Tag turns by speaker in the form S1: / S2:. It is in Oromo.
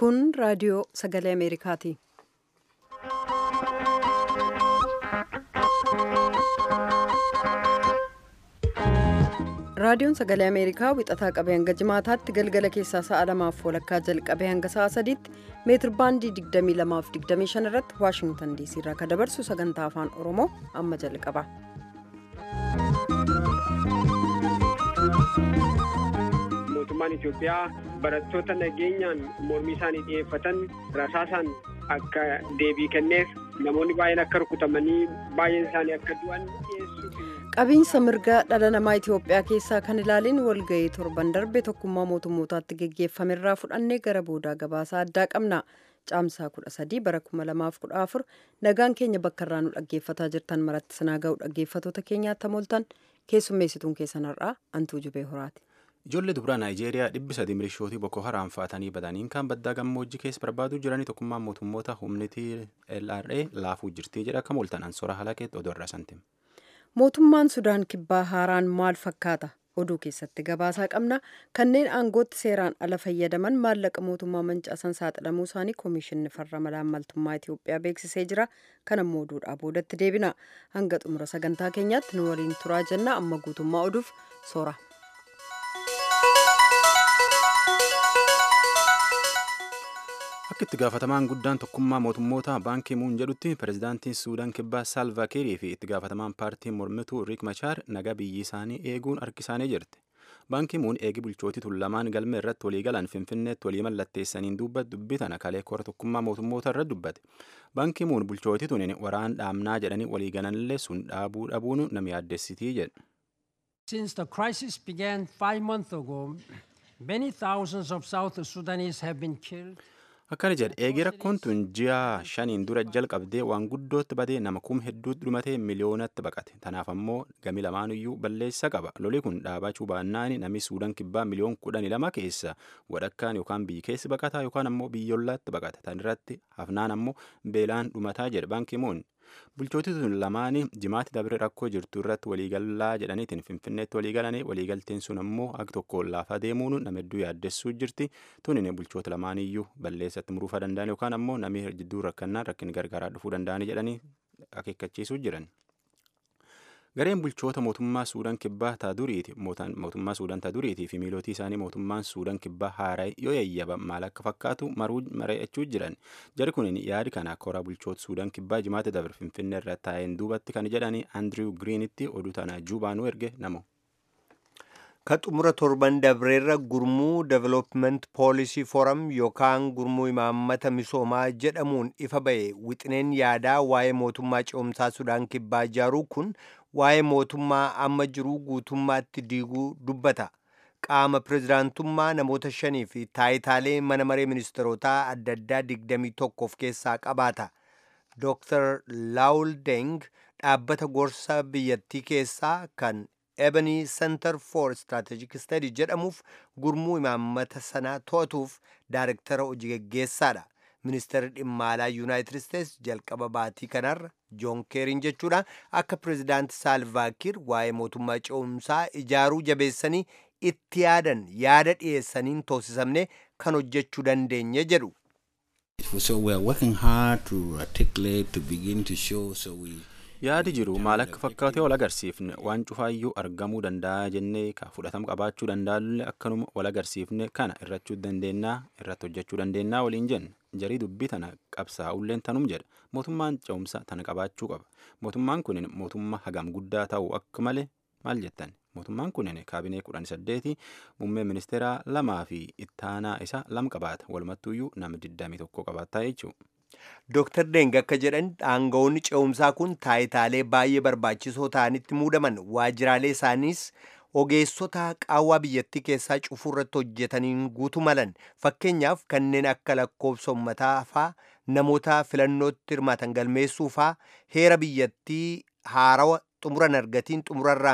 S1: Kun raadiyoo sagalee Ameerikaati. Raadiyoon sagalee Ameerikaa wixataa qabee hanga jimaataatti galgala keessaa sa'a lamaaf walakkaa jalqabee hanga sa'a sadiitti meetir baandii 22 fi 25 irratti Waashingtan DC irraa kan dabarsu sagantaa afaan Oromoo amma jalqaba.
S2: mootummaan Itoophiyaa barattoota nageenyaan mormii isaanii dhiyeeffatan rasaasaan akka deebii kenneef namoonni baay'een akka rukutamanii baay'een isaanii akka du'an dhiyeessuuf.
S1: Qabiinsa mirgaa dhala namaa Itoophiyaa keessaa kan ilaalin walga'ii torban darbe tokkummaa mootummootaatti geggeeffamerraa fudhannee gara boodaa gabaasaa addaa qabna. Caamsaa kudha sadii bara kuma lamaaf kudha afur nagaan keenya bakka irraa nu dhaggeeffataa jirtan maratti sinaa ga'u dhaggeeffatoota keenyaatti moltan keessummeessituun keessan har'aa antuu jubee horaati.
S3: Ijoollee dubaraa Naayijeeriyaa dhibbi sadii milishootii Boko Haram fa'atanii badaniin kan baddaa gammoojjii keessa barbaaduu jiranii tokkummaan mootummoota humnitii LRA laafuu jirtii jedha akka mooltan ansora halakeetti oduu irraa santim.
S1: Mootummaan Sudaan kibbaa haaraan maal fakkaata? Oduu keessatti gabaasaa qabna. Kanneen aangootti seeraan ala fayyadaman maallaqa mootummaa mancaasan saaxilamuu isaanii Koomishinni Farra Malaammaltummaa Itoophiyaa beeksisee jira. Kan ammoo oduudhaa boodatti deebina. Hanga xumura sagantaa keenyaatti nu waliin turaa jenna. Amma guutummaa oduuf soora.
S3: Akka itti gaafatamaan guddaan tokkummaa mootummoota baankii muun jedhutti pirezidaantiin Suudaan kibbaa Saalva Kiirii fi itti gaafatamaan paartii mormituu Riik Machaar nagaa biyyi isaanii eeguun harkisaanii jirti. Baankii muun eegi bulchootii lamaan galmee irratti walii galan Finfinneetti walii mallatteessaniin dubbatu dubbii tana kalee kora tokkummaa mootummoota irra dubbate. Baankii muun bulchootii tuniin waraan dhaamnaa jedhanii walii galanillee sun dhaabuu dhabuun nama yaaddessitii jedhe.
S4: Since the crisis began five months ago, many thousands of South Sudanese have been killed.
S3: Akkana jedhe eegee rakkoon tun ji'a shaniin dura jalqabdee waan guddootti badee nama kum hedduutti dhumatee miliyoonatti baqate. Tanaaf ammoo gami lamaanuyyuu balleessa qaba. Loli kun dhaabachuu baannaan namni Suudaan kibbaa miliyoon kudhanii lama keessa wadhakkaan yookaan biyyi keessi baqataa yookaan ammoo biyyollaatti baqata. Tan irratti hafnaan ammoo beelaan dhumataa jedhe baankii muun. Bulchootii tun lamaanii jimaatti dabre rakkoo jirtu irratti waliigallaa jedhaniitiin finfinneetti waliigalanii waliigalteen sun ammoo akka tokko laafaa deemuun nama hedduu yaaddessuu jirti. Tunin bulchoota lamaaniyyuu balleessatti muruufaa danda'an yookaan ammoo namni jidduu rakkannaan rakkin gargaaraa dhufuu danda'anii jedhanii akeekkachiisuu jiran. Gareen bulchoota mootummaa Suudaan kibbaa taaduriiti mootummaa Suudaan taaduriitii fi miilootii isaanii mootummaan Suudaan kibbaa haaraa yoo yayyaba maal akka fakkaatu mari'achuu jiran. Jari kun yaadi kana koraa bulchoota Suudaan kibbaa jimaata dabre Finfinnee irra taa'een duubatti kan jedhani Andiriw Giriinitti oduu tana juubaanuu erge namo.
S5: Ka xumura torban dabreerra gurmuu Development Policy Forum yookaan gurmuu imaammata misoomaa jedhamuun ifa ba'e wixineen yaadaa waa'ee mootummaa ce'umsaa Sudaan kibbaa ijaaruu kun waa'ee mootummaa amma jiruu guutummaatti diiguu dubbata. Qaama pirezidaantummaa namoota shanii fi taayitaalee mana maree ministeerotaa adda addaa digdamii tokko of keessaa qabaata. Dr. Laul Deng dhaabbata gorsa biyyattii keessaa kan Ebony Center for Strategic Study jedhamuuf gurmuu imaammata sanaa to'atuuf daarektara hojii geggeessaadha. Ministeerri dhimma alaa Yuunaayitid Isteets jalqaba baatii kanarra Joon Keeriin jechuudha akka pirezidaanti Saalvaakiir waa'ee mootummaa ce'umsaa ijaaruu jabeessanii itti yaadan yaada dhiyeessaniin toosisamne kan hojjechuu dandeenye jedhu.
S6: So we are working hard to articulate, to begin to show, so we...
S3: Yaadi jiru maal akka fakkaate wal agarsiifne waan cufaayyuu argamuu danda'a jennee ka fudhatama qabaachuu danda'alle akkanuma wal agarsiifne kana irrachuu dandeennaa irratti hojjechuu dandeennaa waliin jenne jarii dubbii tana qabsaa'ulleen tanum jedha mootummaan ce'umsa tana qabaachuu qaba mootummaan kunin mootummaa hagam guddaa ta'u akka malee maal jettan mootummaan kunin kaabinee kudhan saddeeti muummee ministeeraa lamaa fi ittaanaa isa lam qabaata walumattuuyyuu nama digdamii tokko qabaattaa jechuudha.
S5: Dr. Deng akka jedhan aangawoonni ce'umsaa kun taayitaalee baay'ee barbaachisoo ta'anitti muudaman waajjiraalee isaaniis ogeessota qaawwaa biyyattii keessaa cufuu irratti hojjetaniin guutuu malan fakkeenyaaf kanneen akka lakkoofsa uummataa faa namoota filannootti hirmaatan galmeessuu faa heera biyyattii haarawa xumuran argatiin xumurarraa